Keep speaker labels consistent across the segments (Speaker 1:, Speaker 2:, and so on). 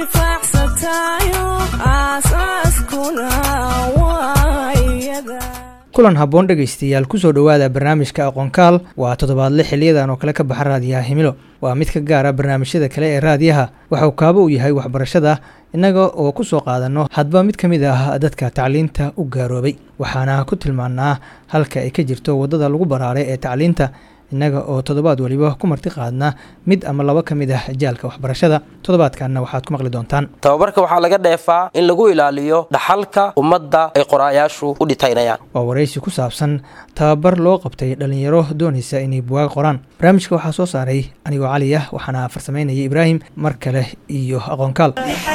Speaker 1: intifaacsatayo aasaaskuna waa iyada
Speaker 2: kulan habboon dhegaystayaal kusoo dhowaada barnaamijka aqoonkaal waa toddobaadle xiliyadan oo kale ka baxa raadiyaha himilo waa mid ka gaara barnaamijyada kale ee raadiyaha waxauu kaabo u yahay waxbarashada innaga oo ku soo qaadanno hadba mid ka mid ah dadka tacliinta u gaaroobay waxaana ku tilmaannaa halka ay ka jirto waddada lagu baraaray ee tacliinta innaga oo toddobaad weliba ku marti qaadna mid ama laba ka mid ah jaalka waxbarashada toddobaadkanna waxaad ku maqli doontaan
Speaker 3: tababarka waxaa laga dheefaa in lagu ilaaliyo dhaxalka ummadda ay qoraayaashu u dhitaynayaan
Speaker 2: waa waraysi ku saabsan tababar loo qabtay dhallinyaro doonaysa inay buwaag qoraan barnaamijka waxaa soo saaray anigoo cali ah waxaana farsamaynaya ibraahim mar kale iyo aqoonkaal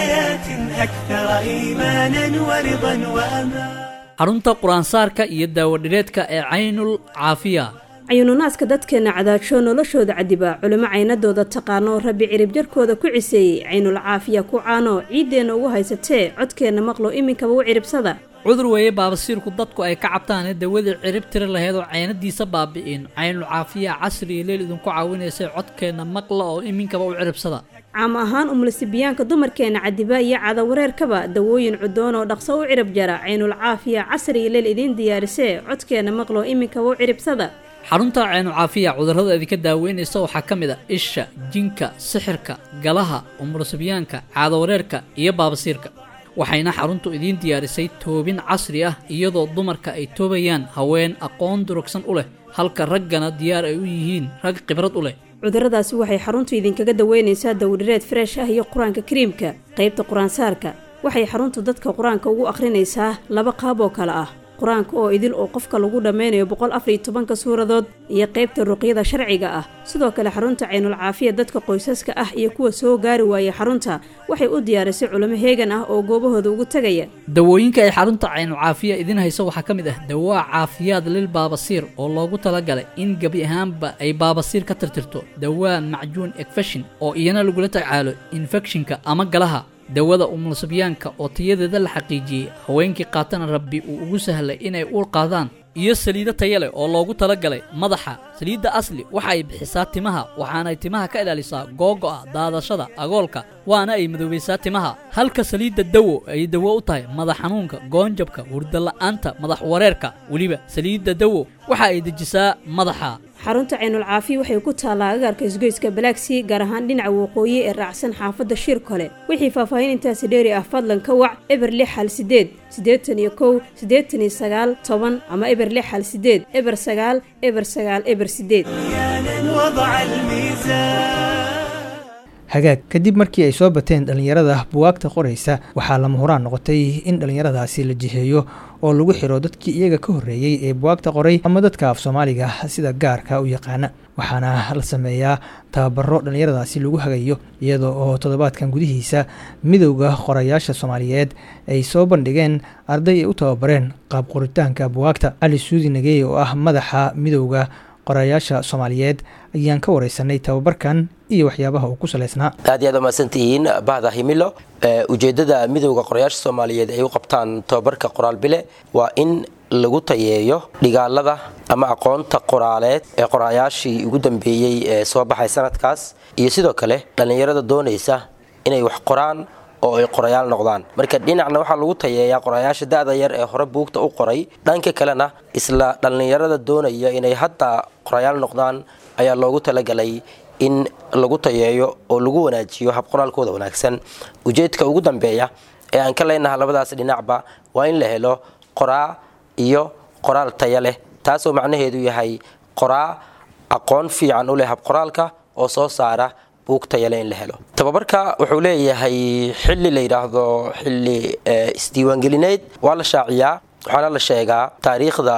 Speaker 4: xarunta qur-aansaarka iyo daawadhireedka ee caynul caafiya
Speaker 5: cayuununaaska dadkeenna cadaajoo noloshooda cadibaa culimo caynadooda taqaano rabbi cirib jarkooda ku ciseeyey caynul caafiya ku caano ciiddeenna ugu haysatee codkeenna maqlo iminkaba u ciribsada
Speaker 4: cudur weeye baabasiirku dadku ay ka cabtaanee dawadii cirib tiri laheyd oo caynadiisa baabi'in caynul caafiya casri iyo leel idinku caawinaysay codkeenna maqla oo iminkaba u ciribsada
Speaker 5: caam ahaan umulisibiyaanka dumarkeenna cadibaa iyo cadawareerkaba dawooyin cudoon oo dhaqso u cirib jara caynul caafiya casri iyo leel idiin diyaarisee codkeenna maqlo iminkaba u ciribsada
Speaker 4: xarunta caynu caafiya cudurrada idinka daaweynaysa waxaa ka mid a isha jinka sixirka galaha umursibyaanka caadawareerka iyo baabasiirka waxayna xaruntu idiin diyaarisay toobin casri ah iyadoo dumarka ay toobayaan haween aqoon durugsan u leh halka raggana diyaar ay u yihiin rag khibrad u leh
Speaker 5: cudurradaasi waxay xaruntu idinkaga daweynaysaa dawdhireed freesh ah iyo qur-aanka kariimka qaybta qur-aansaarka waxay xaruntu dadka qur-aanka ugu akhrinaysaa laba qaab oo kale ah qur-aanka oo idil oo qofka lagu dhammeynayo boqol afar iyo tobanka suuradood iyo qaybta ruqyada sharciga ah sidoo kale xarunta caynul caafiya dadka qoysaska ah iyo kuwa soo gaari waayay xarunta waxay u diyaarisay culimo heegan ah oo goobahooda ugu tegaya
Speaker 4: dawooyinka ay xarunta caynul caafiya idin hayso waxaa ka mid ah dawaa caafiyaad lil baabasiir oo loogu talagalay in gebi ahaanba ay baabasiir ka tirtirto dawaa macjuun ekfeshin oo iyana lagula tacaalo infekshinka ama galaha dawada umulsibyaanka oo tayadeeda la xaqiijiyey haweenkii qaatana rabbi uu ugu sahlay inay uur qaadaan iyo saliido taya leh oo loogu talagalay madaxa saliidda asli waxa ay bixisaa timaha waxaanay timaha ka ilaalisaa googo'a daadashada agoolka waana ay madoobaysaa timaha halka saliidda dawo ay dawo u tahay madax xanuunka goonjabka hurdala'aanta madax wareerka weliba saliidda dawo waxa ay dejisaa madaxa
Speaker 5: xarunta caynul caafiya waxay ku taallaa agaarka isgoyska balaagsii gaar ahaan dhinaca waqooyi ee raacsan xaafadda shiir kole wixii faahfaahin intaasi dheeri ah fadlan ka wac eber lix hal sideed siddeetan iyo kow siddeetan iyo sagaal toban ama eber lix hal sideed eber sagaal eber sagaal eber sideed
Speaker 2: hagaag kadib markii ay soo bateen dhallinyarada buwaagta qoraysa waxaa lama huraan noqotay in dhallinyaradaasi la jiheeyo oo lagu xiro dadkii iyaga ka horreeyey ee buwaagta qoray ama dadka af soomaaliga sida gaarka u yaqaana waxaana la sameeyaa tababaro dhallinyaradaasi lagu hagayo iyadoo oo toddobaadkan gudihiisa midowda qorayaasha soomaaliyeed ay soo bandhigeen arday ay u tababareen qaab qoritaanka buwaagta cali suudi nageey oo ah madaxa midowda qorayaasha soomaaliyeed ayaan ka wareysanay tababarkan iyo waxyaabaha uu ku salaysnaa
Speaker 3: aad iyo aad umahadsantihiin bahda himilo ujeeddada midowda qorayaasha soomaaliyeed ay u qabtaan tababarka qoraal bile waa in lagu tayeeyo dhigaalada ama aqoonta qoraaleed ee qoraayaashii ugu dambeeyey ee soo baxay sanadkaas iyo sidoo kale dhallinyarada doonaysa inay wax qoraan oo ay qorayaal noqdaan marka dhinacna waxaa lagu tayeeyaa qorayaasha da-da yar ee hore buugta u qoray dhanka kalena isla dhallinyarada doonaya inay hadda qorayaal noqdaan ayaa loogu talagalay in lagu tayeeyo oo lagu wanaajiyo habqoraalkooda wanaagsan ujeedka ugu dambeeya ee aan ka leenaha labadaas dhinacba waa in la helo qoraa iyo qoraal taya leh taasoo macnaheedu yahay qoraa aqoon fiican u leh habqoraalka oo soo saara buug tayale in la helo tababarka wuxuu leeyahay xili la yidhaahdo xili isdiiwaangelineed waa la shaaciyaa waxaana la sheegaa taariikhda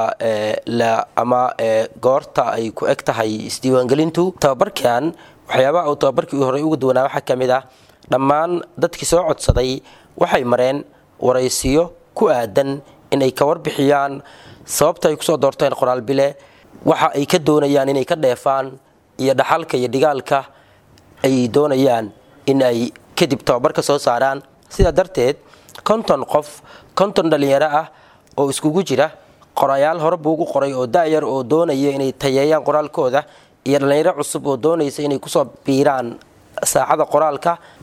Speaker 3: ama goorta ay ku eg tahay isdiiwaangelintu tababarkan waxyaabaha uu tababarkii horey uga duwanaa waxaa ka mid ah dhammaan dadkii soo codsaday waxay mareen waraysiyo ku aadan inay ka warbixiyaan sababta ay kusoo doorteen qoraal bile waxa ay ka doonayaan inay ka dheefaan iyo dhaxalka iyo dhigaalka ay doonayaan in ay kadib tababarka soo saaraan sidaa darteed konton qof konton dhallinyaro ah oo iskugu jira qorayaal hore buugu qoray oo da'yar oo doonaya inay tayeeyaan qoraalkooda iyo dhallinyaro cusub oo doonaysa inay kusoo biiraan saacada qoraalka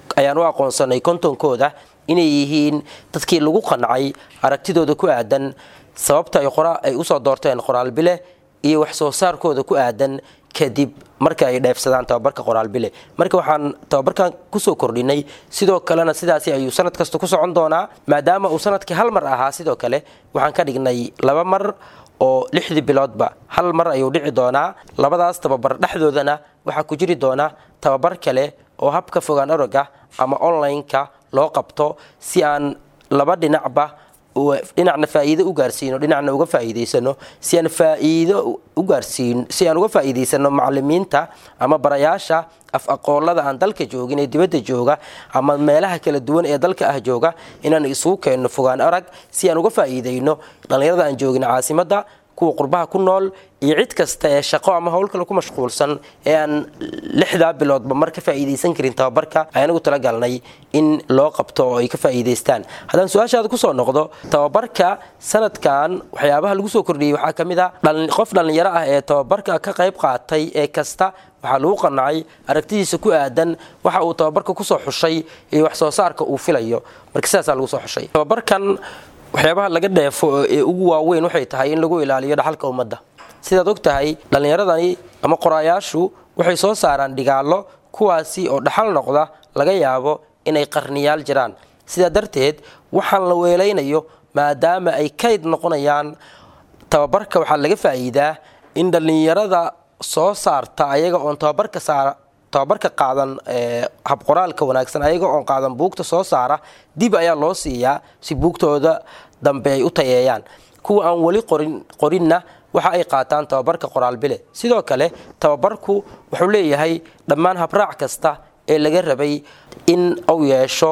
Speaker 3: ayaan u aqoonsanay kontonkooda inay yihiin dadkii lagu qancay aragtidooda ku aadan sababta ay usoo doorteen qoraal bile iyo wax soo saarkooda ku aadan kadib marka ay dheefsadaan tababarka qoraal bile marka waxaan tababarkan kusoo kordhinay sidoo kalena sidaasi ayuu sanad kasta ku socon doonaa maadaama uu sanadkii hal mar ahaa sidoo kale waxaan ka dhignay laba mar oo lixdii biloodba hal mar ayuu dhici doonaa labadaas tababar dhexdoodana waxaa ku jiri doona tababar kale oo habka fogaan oroga ama online-ka loo qabto si aan laba dhinacba dhinacna faa'iido u gaarsiino dhinacna uga faa'iidaysano si aan faa'iido u gaarsiin si aan uga faa'iidaysano macallimiinta ama barayaasha af aqoolada aan dalka joogin ee dibadda jooga ama meelaha kala duwan ee dalka ah jooga inaan isugu keenno fogaan arag si aan uga faa'iidayno dhallinyarada aan joogin caasimadda kuwa qurbaha ku nool iyo cid kasta ee shaqo ama howl kale ku mashquulsan ee aan lixdaa biloodba mar ka faa'iidaysan karin tababarka ayaan ugu talagalnay in loo qabto oo ay ka faa'iidaystaan haddaan su-aashaada kusoo noqdo tababarka sanadkan waxyaabaha lagu soo kordhiyey waxaa ka mid a qof dhallinyaro ah ee tababarka ka qayb qaatay ee kasta waxaa lagu qanacay aragtidiisa ku aadan waxa uu tababarka kusoo xushay iyo wax soo saarka uu filayo marka sidaasaa lagu soo xushay tababarkan waxyaabaha laga dheefo ee ugu waaweyn waxay tahay in lagu ilaaliyo dhaxalka ummadda sidaad og tahay dhallinyaradani ama qoraayaashu waxay soo saaraan dhigaallo kuwaasi oo dhaxal noqda laga yaabo inay qarniyaal jiraan sidaa darteed waxaan la weelaynayo maadaama ay kayd noqonayaan tababarka waxaa laga faa'iidaa in dhallinyarada soo saarta ayaga oon tababarka saara tababarka qaadan habqoraalka wanaagsan ayaga oon qaadan buugta soo saara dib ayaa loo siiyaa si buugtooda dambe ay u tayeeyaan kuwa aan weli qorinna waxa ay qaataan tababarka qoraal bile sidoo kale tababarku wuxuu leeyahay dhammaan habraac kasta ee laga rabay in uu yeesho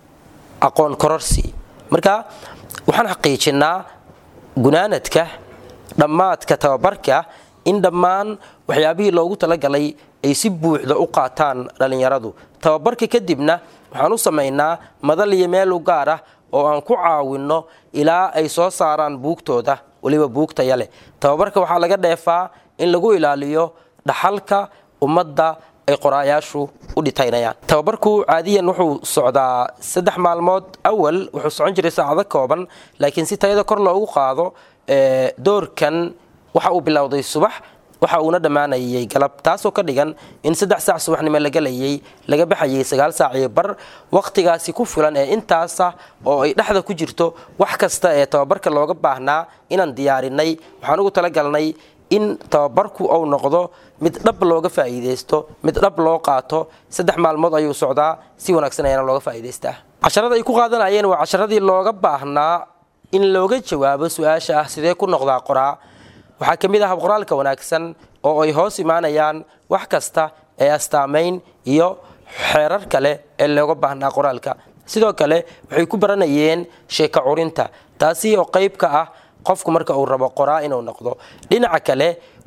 Speaker 3: aqoon kororsi marka waxaan xaqiijinnaa gunaanadka dhammaadka tababarka in dhammaan waxyaabihii loogu talagalay ay si buuxda u qaataan dhallinyaradu tababarka kadibna waxaan u samaynaa madal iyo meel u gaar ah oo aan ku caawinno ilaa ay soo saaraan buugtooda weliba buugtaya leh tababarka waxaa laga dheefaa in lagu ilaaliyo dhaxalka ummadda ay qoraayaashu u dhitaynayaan tababarku caadiyan wuxuu socdaa saddex maalmood awal wuxuu socon jiray saacado kooban laakiin si tayada kor loogu qaado doorkan waxa uu bilowday subax waxa uuna dhammaanayay galab taasoo ka dhigan in saddex saac subaxnimo la galayay laga baxayay sagaal saac iyo bar wakhtigaasi ku filan ee intaasa oo ay dhexda ku jirto wax kasta ee tababarka looga baahnaa inaan diyaarinay waxaan ugu talagalnay in tababarku uu noqdo mid dhab looga faa'iidaysto mid dhab loo qaato saddex maalmood ayuu socdaa si wanaagsan ayaana looga faa'iidaystaa casharada ay ku qaadanayeen waa casharadii looga baahnaa in looga jawaabo su-aasha ah sidee ku noqdaa qoraa waxaa ka mid ah habqoraalka wanaagsan oo ay hoos imaanayaan wax kasta ee astaamayn iyo xeerar kale ee looga baahnaa qoraalka sidoo kale waxay ku baranayeen sheeko curinta taasi oo qayb ka ah qofku marka uu rabo qoraa inuu noqdo dhinaca kale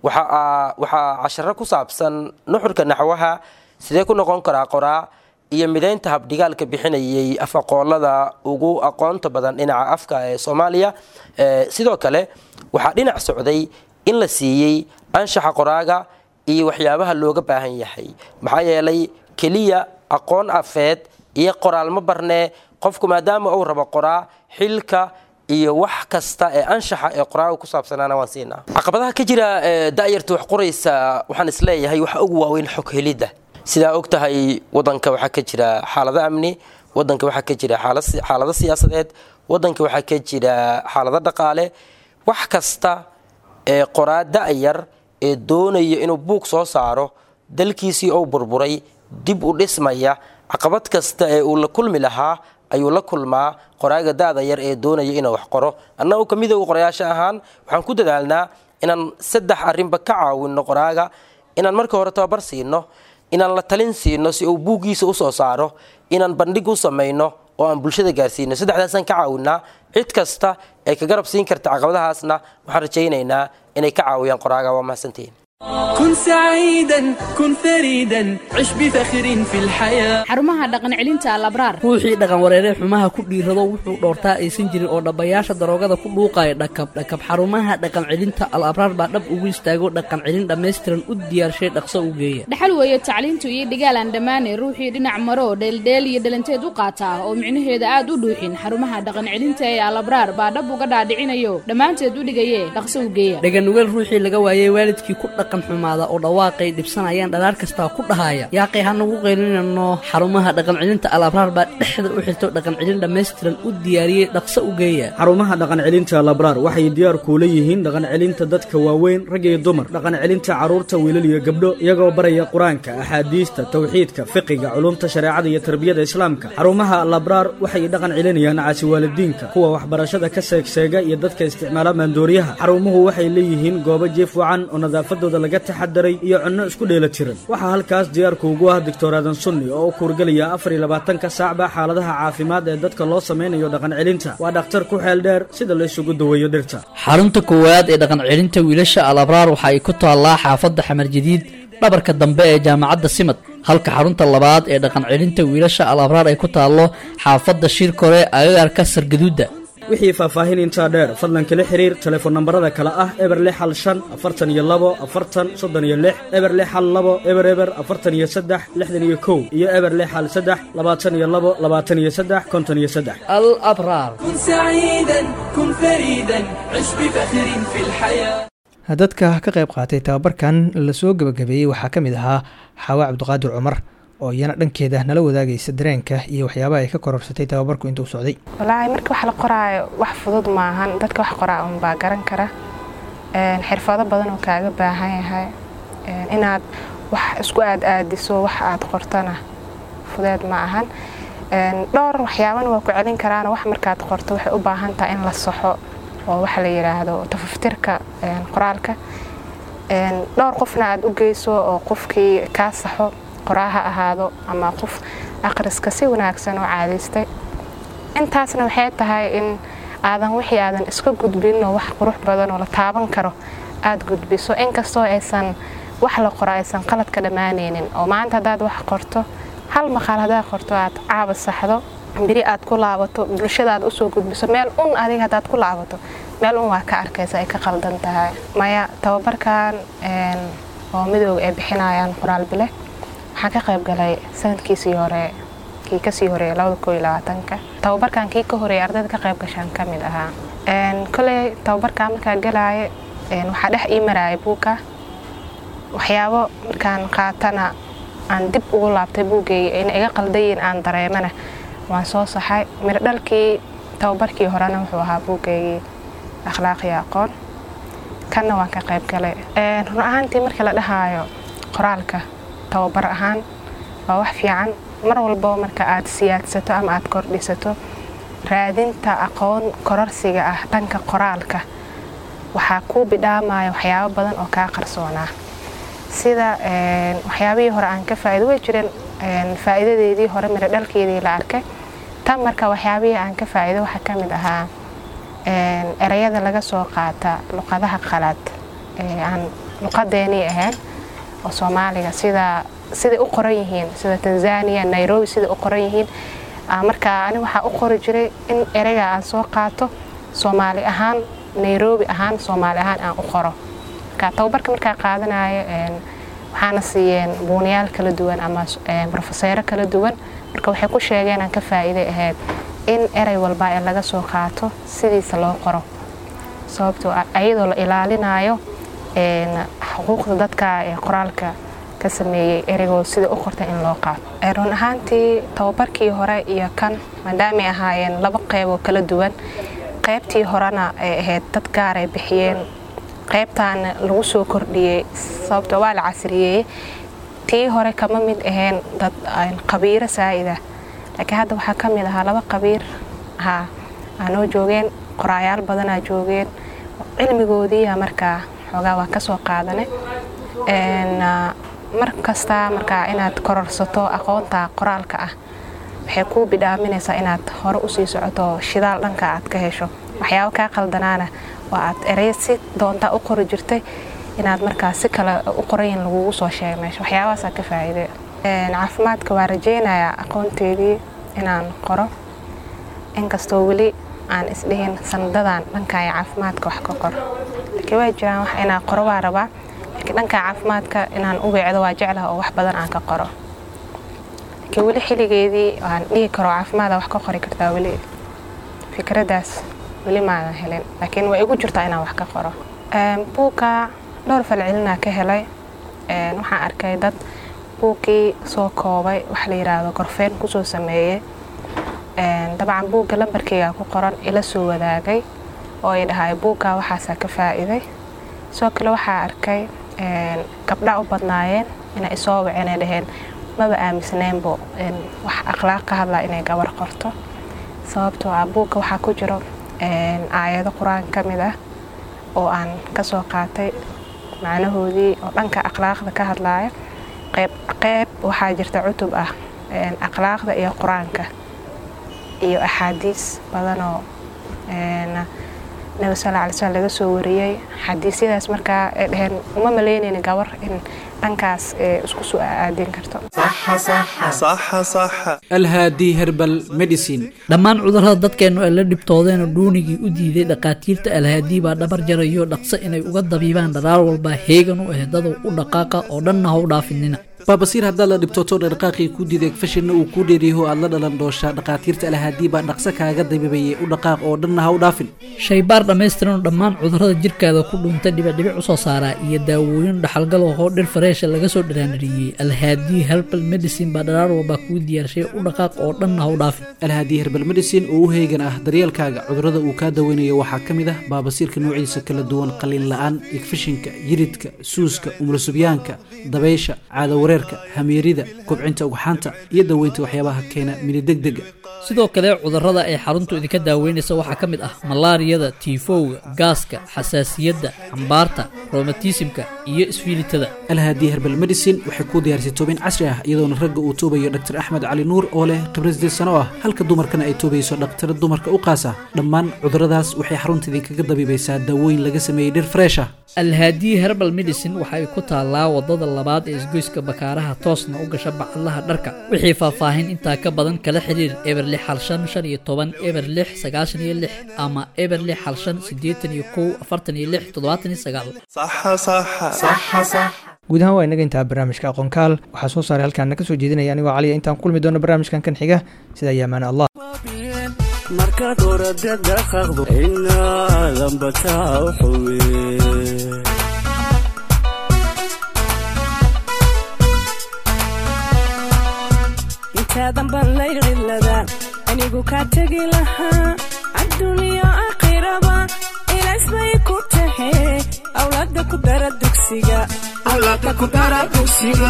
Speaker 3: waxaa casharo ku saabsan nuxurka naxwaha sidee ku noqon karaa qoraa iyo midaynta habdhigaalka bixinayay afaqoolada ugu aqoonta badan dhinaca afka ee soomaaliya sidoo kale waxaa dhinac socday in la siiyey anshaxa qoraaga iyo waxyaabaha looga baahan yahay maxaa yeelay keliya aqoon afeed iyo qoraalma barnee qofku maadaama uu rabo qoraa xilka iyo wax kasta ee anshaxa ee qoraaga ku saabsanaana waan siinaa caqabadaha ka jira da'yarta wax qoraysa waxaan isleeyahay waxa ugu waaweyn xog helidda sidaa og tahay wadanka waxaa ka jira xaalado amni wadanka waxaa ka jira xaalado siyaasadeed wadanka waxaa ka jira xaalado dhaqaale wax kasta ee qoraa da'yar ee doonaya inuu buug soo saaro dalkiisii ou burburay dib u dhismaya caqabad kasta ee uu la kulmi lahaa ayuu la kulmaa qoraaga da'da yar ee doonaya inuu wax qoro annagu ka midooga qorayaasha ahaan waxaan ku dadaalnaa inaan saddex arrinba ka caawinno qoraaga inaan marka hore tababar siino inaan la talin siino si uu buuggiisa usoo saaro inaan bandhig u samayno oo aan bulshada gaarsiino saddexdaasaan ka caawinaa cid kasta ee ka garab siin karta caqabadahaasna waxaan rajaynaynaa inay ka caawiyaan qoraaga waa mahadsantihiin
Speaker 6: كن سعيدا كن فريدا عش بفخر في الحياة
Speaker 7: xarumaha dhaqan celinta alabraar
Speaker 4: ruuxii dhaqan wareeree xumaha ku dhiirado wuxuu dhoortaa aysan jirin oo dhabbayaasha daroogada ku dhuuqaya dhakab dhakab xarumaha dhaqan celinta al abraar baa dhab ugu istaago dhaqan celin dhammaystiran u diyaarshay dhaqso u geeya
Speaker 7: dhaxal weeye tacliintu iyo dhigaal aan dhammaanay ruuxii dhinac maro dheeldheel iyo dhalanteed u qaata oo micnaheeda aad u dhuuxin xarumaha dhaqan celinta ee alabraar baa dhab uga dhaadhicinayo dhammaanteed u dhigaye dhaqso u geeya
Speaker 4: dhaganugeel ruuxii laga waayey waalidkii ku dhaqan xumaada oo dhawaaqay dhibsanayaan dhalaar kastaa ku dhahaya yaaqay hanagu qaylinano xarumaha dhaqan celinta al abraar baa dhexda u xirto dhaqan celin dhammaystiran u diyaariyey dhaqso u geeya
Speaker 8: xarumaha dhaqan celinta labraar waxay diyaar kuula yihiin dhaqan celinta dadka waaweyn rag iyo dumar dhaqan celinta carruurta wiilal iyo gabdho iyagoo baraya qur-aanka axaadiista tawxiidka fiqiga culumta shareecada iyo tarbiyada islaamka xarumaha labraar waxay dhaqan celinayaan caasiwaalidiinka kuwa waxbarashada ka seegseega iyo dadka isticmaala maandooriyaha xarumuhu waxay leeyihiin goobo jiif wacan oo nadaafadooda laga taxadaray iyo cunno isku dheela tiran waxaa halkaas diyaarku ugu ah doctor aadan sunni oo u kuurgelaya afar iyo labaatanka saacba xaaladaha caafimaad ee dadka loo samaynayo dhaqan celinta waa dhakhtar ku xeel dheer sida la isugu daweeyo dhirta
Speaker 4: xarunta koowaad ee dhaqan celinta wiilasha al abraar waxa ay ku taallaa xaafadda xamar jadiid dhabarka dambe ee jaamacadda simad halka xarunta labaad ee dhaqan celinta wiilasha al abraar ay ku taallo xaafadda shirkore agagaarka sargaduudda
Speaker 8: wixii faahfaahin intaa dheer fadlan kala xiriir telefoon nambarada kale ah eber lix hal shan afartan iyo labo afartan soddon iyo lix eber lix hal labo eber eber afartan iyo saddex lixdan iyo kow iyo eber lix hal saddex labaatan iyo labo labaatan iyo saddex konton iyo saddex
Speaker 4: al abraar
Speaker 6: كن سعيدا كن فريدا عش بفخر في الحياة
Speaker 2: dadka ka qayb qaatay tababarkan lasoo gebagabeeyey waxaa ka mid ahaa xawa cabdiqaadir cumar oo iyana dhankeeda nala wadaagaysa dareenka iyo waxyaabaha ay ka kororsatay tababarku intuu socday
Speaker 9: walaahi marka wax la qoraayo wax fudud maahan dadka wax qoraa unbaa garan kara Een, xirfado badan oo kaaga baahan yahay Een, inaad wax isku aad aadiso wax aad qortana fudeed ma ahan Een, dhowr waxyaabana waa ku celin karaan wax markaad qorto waxay u baahan tahay in la saxo oo waxa la yidhaahdo tafaftirka een, qoraalka Een, dhowr qofna aad u geyso oo qofkii kaa saxo qoraa ha ahaado ama qof akhriska si wanaagsan oo caadaystay intaasna waxay tahay in aadan wixii aadan iska gudbin oo wax qurux badan oo la taaban karo aad gudbiso inkastoo aysan wax la qoro aysan qaladka dhammaanaynin oo maanta haddaad wax qorto hal maqaal haddaad qorto aad caaba saxdo beri aad ku laabato bulshadaad usoo gudbiso meel un adiga haddaad ku laabato meel un waa ka arkaysa ay ka qaldan tahay maya tababarkan een, oo midooga ay bixinayaan qoraal bile waxaan ka qayb galay sanadkiisii hore kii kasii horeeyay labada koo iyo labaatanka tababarkan kii ka horeeyay ardayda ka qayb gashaan ka mid ahaa Een, koley tababarkan markaa galaaye een, waxaa dhex ii maraaya buugga waxyaabo markaan qaatana aan dib ugu laabtay buuggayga in iga qaldayin aan dareemana waan soo saxay miro dhalkii tababarkii horena wuxuu ahaa buuggaygii akhlaaqiyo aqoon kanna waan ka qayb galay Een, run ahaantii marka la dhahaayo qoraalka tababar ahaan waa wax fiican mar walbo marka aad siyaadsato ama aad kordhisato raadinta aqoon kororsiga ah dhanka qoraalka waxaa kuu bidhaamaya waxyaabo badan oo kaa qarsoonaa sida een, waxyaabihii hore aan ka faa'iido way jireen een, faa'iidadeedii hore miro dhalkeedii la arkay tan marka waxyaabihii aan ka faa'iido waxaa ka mid ahaa een, erayada laga soo qaata luqadaha qalaad ee aan luqadeenii ahayn oo soomaaliga sida siday u qoran yihiin sida tanzania nairobi siday u qoran yihiin Aa, marka ani waxaa u qori jiray in ereyga aan soo qaato soomaali ahaan nairobi ahaan soomaali ahaan aan u qoro marka tababarka markaa qaadanayo een, waxaana siiyeen buunayaal kala duwan ama een, brofeseero kala duwan marka waxay ku sheegeen aan ka faa'iiday ahayd in erey walba ee laga soo qaato sidiisa loo qoro sababtoo ah ayadoo la ilaalinayo een, xuquuqda dadka ee qoraalka ka sameeyey ereygood sida u qortay in loo qaato Ee, run ahaantii tababarkii hore iyo kan maadaamay ahaayeen laba qeyb oo kala duwan qeybtii horena ay ahayd dad gaar ay bixiyeen qeybtaana lagu soo kordhiyey sababtoo waa la casriyeeyey tii hore kama mid ahayn dad aan qabiiro saa'ida laakiin hadda waxaa ka mid ahaa laba qabiir haa aanoo joogeen qoraayaal badanaa joogeen cilmigoodiiya markaa xoogaa waan ka soo qaadanay Een, ah, mar kasta markaa inaad kororsato aqoonta qoraalka ah waxay kuu bidhaaminaysaa inaad hore usii socoto shidaal dhanka aad ka hesho waxyaabo kaa qaldanaana waa aad ereyo si doontaa u qori jirtay inaad markaas si kale u qorayin lagugu soo sheega meesha waxyaabahaasaa ka faa'iide caafimaadka waa rajeynayaa aqoonteedii inaan qoro inkastoo weli aan isdhihin sanadadan dhankaaya caafimaadka wax ka qoro laakiin waa jiraan wax inaan qoro waa rabaa laakiin dhanka caafimaadka inaan u weecdo waa jeclaha oo wax badan aan ka qoro laakiin weli xilligeedii aan dhihi karo caafimaada wax ka qori kartaa weli fikraddaas weli maadan helin laakiin way igu jirtaa inaan wax ka qoro buugga dhowr falcelinaa ka helay waxaan arkay dad buuggii soo koobay wax la yidhaahdo gorfeen kusoo sameeyey dabcan buugga lambarkeyga ku qoran ila soo wadaagay oo ay dhahay buuggaa waxaasaa ka faa'iiday sidoo kale waxaa arkay gabdha u badnaayeen inay isoo waceen ay dhaheen maba aaminsneenbo wax akhlaaq ka hadlaa inay gabar qorto sababtoo ah buugga waxaa ku jiro aayado qur-aan ka mid ah oo aan ka soo qaatay macnahoodii oo dhanka akhlaaqda ka hadlaaya qayb qayb waxaa jirta cutub ah akhlaaqda iyo qur-aanka iyo axaadiis badanoo nabi sal alay slam laga soo wariyey xadiisyadaas markaa ay dhaheen uma malaynayna gabar in dhankaas isku soo aadin karto
Speaker 8: alhaadi herbal medicine
Speaker 4: dhammaan cudurrada dadkeennu ay la dhibtoodeenoo dhuunigii u diiday dhakhaatiirta alhaadii baa dhabar jarayo dhaqso inay uga dabiibaan dharaar walba heegan u ah dadow u dhaqaaqa oo dhanna ha u dhaafinina
Speaker 8: baabasiir haddaad la dhibtooto dhaqaaqii ku diiday fashinna uu kuu dheeriyaho aad la dhalan dooshaa dhakhaatiirta alhaadii baa dhaqso kaaga dabiibayay u dhaqaaq oo dhanna ha u dhaafin
Speaker 4: shaybaar dhammaystiranoo dhammaan cudurrada jirkaada ku dhuuntay dhibicdhibic usoo saaraa iyo daawooyin dhaxalgal oo dhir fareesha laga soo dharaanariyey alhaadii herbal medicine baa dharaar walbaa kuu diyaarshay u dhaqaaq oo dhanna ha u dhaafin
Speaker 8: alhaadii herbal medicine oo u heegan ah daryeelkaaga cudurrada uu kaa daweynayo waxaa ka mid ah baabasiirka noociisa kala duwan qalin la-aan igfishinka yiridka suuska umlasubyaanka dabaysha caadawareerka hamiirida kobcinta ugxaanta iyo daweynta waxyaabaha keena minidegdega
Speaker 4: sidoo kale cudurrada ay xaruntu idinka daaweynaysa waxaa ka mid ah malaariyada tiifowga gaaska xasaasiyadda cambaarta romatismka iyo isfiilitada
Speaker 8: alhaadii herbal medicine waxay kuu diyaarisay toobin casri ah iyadoona ragga uu toobayo dhaktar axmed cali nuur oo leh khibrad sideed sano ah halka dumarkana ay toobayso dhaktar dumarka u qaasa dhammaan cudurradaas waxay xarunta idinkaga dabiibaysaa daawooyin laga sameeyey dhir fresh ah
Speaker 4: alhaadii herbal medicine waxa ay ku taallaa wadada labaad ee isgoyska bakaaraha toosna u gasha bacadlaha dharka wixii faahfaahin intaa ka badan kala xiriir eber lix hal shan shan iyo toban eber lix sagaashan iyo lix ama eber lix hal shan siddeetan iyo kow afartan iyo lix toddobaatan iyo sagaal
Speaker 2: guud ahaan waa inaga intaa barnaamijka aqoonkaal waxaa soo saaray halkaana ka soo jeedinaya anigoo caliya intaan kulmi doono barnaamijkan kan xiga sida ayaamaana allah
Speaker 6: markaad orada dhaqaaqdo inaadan bataa u xume
Speaker 1: intaadan baan layqilada anigu kaa tegi lahaa adduuniya aakhiraba ilays bay ku tahe awlaada ku dara dugsiga awlaada ku dara dugsiga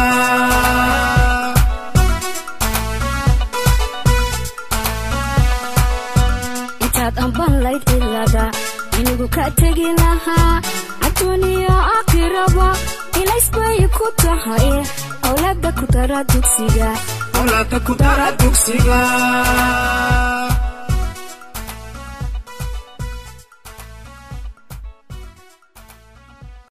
Speaker 10: intaad amban layd cilada anigu ka tegi lahaa adduuniya aakhiraba ilays bay ku tahay awlaada ku dara dugsiga
Speaker 6: awlaada ku dara dugsiga